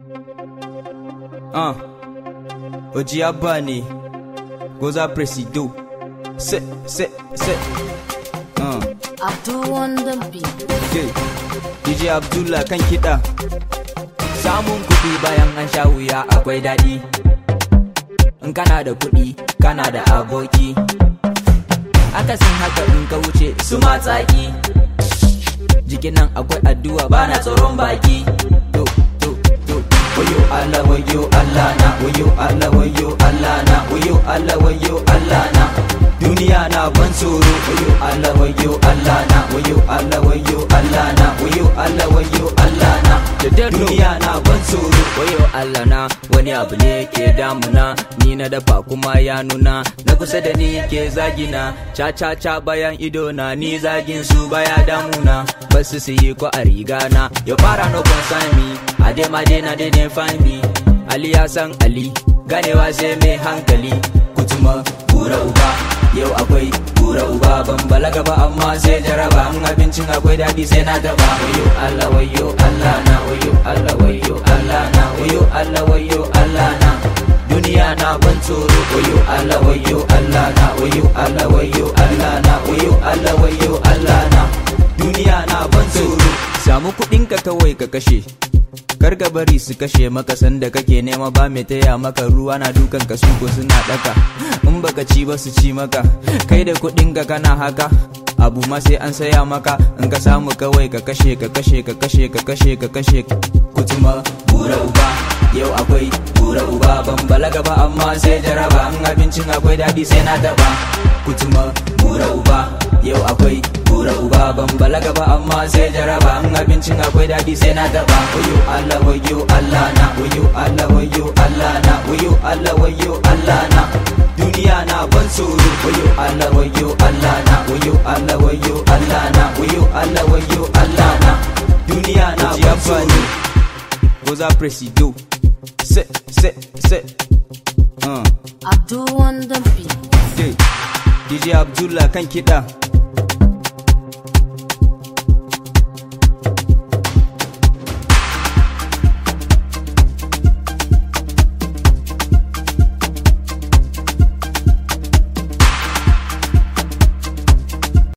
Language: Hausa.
Uh, Oji Abba ne, Goza Presido, se, se, se. Uh, Abdul Wonder Beat. okay. DJ Abdullah kan kiɗa. Samun kuɗi bayan an sha wuya akwai daɗi. In kana da kuɗi, kana da aboki. Akasin haka in ka wuce su matsaki. Jikin nan akwai addu'a bana tsoron baki. To, to, to. Wayo Allah, wayo Allah na, wayo Allah, wayo Allah na, wayo Allah, wayo Allah na. Duniya na ban tsoro, wayo Allah, wayo Allah na, wayo Allah, wayo Allah na, wayo Allah, wayo Allah na. Duniya na ban tsoro, wayo Allah na, wani abu ne ke damuna, ni na dafa kuma ya nuna, na kusa da ni ke zagina, ca ca ca bayan ido na, ni zagin su baya damuna, basu su yi ko a riga na, ya fara no concern me, a dai ma dai na dai dai find me, Ali ya san Ali, ganewa sai mai hankali, kutuma kura uba, yau akwai kura uba ban balaga ba amma sai jaraba in abincin akwai daɗi sai na taba wayo Allah wayo Allah na wayo Allah wayo Allah na wayo Allah wayo Allah na duniya na ban tsoro wayo Allah wayo Allah na wayo Allah wayo Allah na wayo Allah wayo Allah na duniya na ban tsoro samu kuɗinka kawai ka kashe kar ka bari su kashe maka sanda kake nema ba mai taya maka ruwa na dukan ka suko suna daka in baka ci ba su ci maka kai da kuɗin ka kana haka abu ma sai an saya maka in ka samu kawai ka kashe ka kashe ka kashe ka kashe ka kashe kutuma bura uba yau akwai bura uba ban balaga ba amma sai jaraba in abincin akwai daɗi sai na taba kutuma bura uba yau akwai bura uba ban balaga ba amma sai jaraba in abincin akwai daɗi sai na taba wayo Allah wayo Allah na wayo Allah wayo Allah na wayo Allah wayo Allah na duniya na ban tsoro wayo Allah wayo Allah na wayo Allah wayo Allah na wayo Allah wayo Allah na duniya na ban tsoro Goza Presido se se se uh. Abdul Wonder Beat. DJ Abdullah kan kiɗa